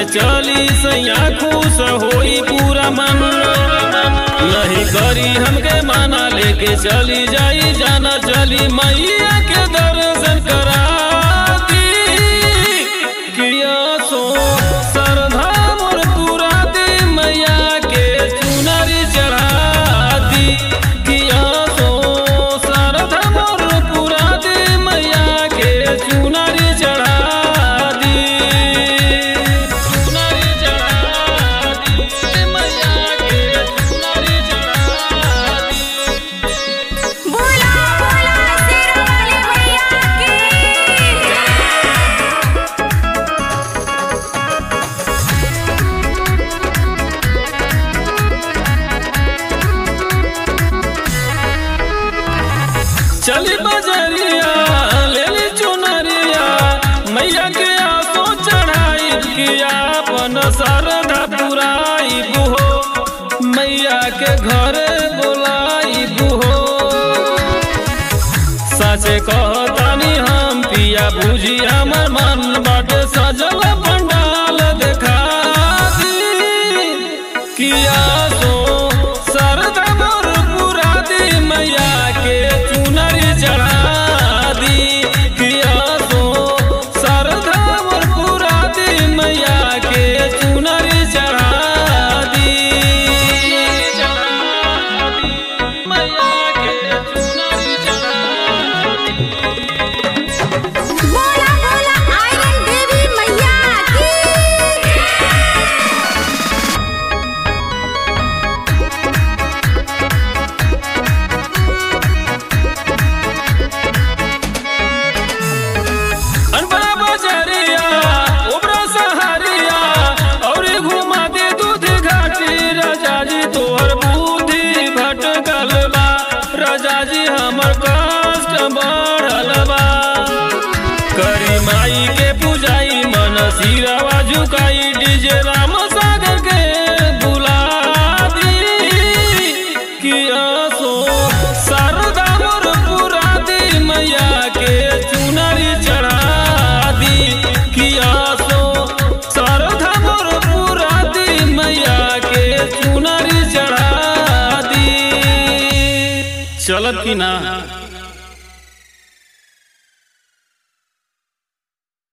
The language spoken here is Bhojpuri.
के चली सैया खुश होई पूरा मन नहीं करी हमके माना लेके चली जाई जाना चली मैया के दर्शन करा दी किया सो सरधा मोर पूरा दी मैया के चुनरी चढ़ा दी किया सो सरधा मोर पूरा दी मैया के चुनरी चढ़ा दी चुनरी चढ़ा दी मैया के चुनरी चढ़ा दी बोला बोला शेरवाली मैया की चली बजरिया ले ली चुनरिया मैया के आसो चढ़ाई किया अपन सरधा पुराई बुहो मैया के घरे बोलाई बुहो सचे कहतानी हम पिया बुझी हमर मन बाटे सजल पंडाल देखा दी किया सो सरदा मोर पूरा दी मैया के चुनरी चढ़ा दी किया सो सरदा मोर पूरा दी मैया के चुनरी चढ़ा दी मैया के चुनरी चढ़ा दी बोला बोला आयरन देवी मैया की अनबरा बजरिया उबरा सहारिया और घुमा दे दूध घाटी राजा जी तोहर बुद्धि भटकल बा राजा जी हमर कष्ट बढ़ल बा करी माई के पूजाई मन सिरवा झुकाई डीजे राम सागर के बुला दी किया सो शारदा मोर पूरा दी मैया के चुनरी चढ़ा दी किया सो शारदा मोर पूरा दी मैया के चुनरी चढ़ा दी चलत की ना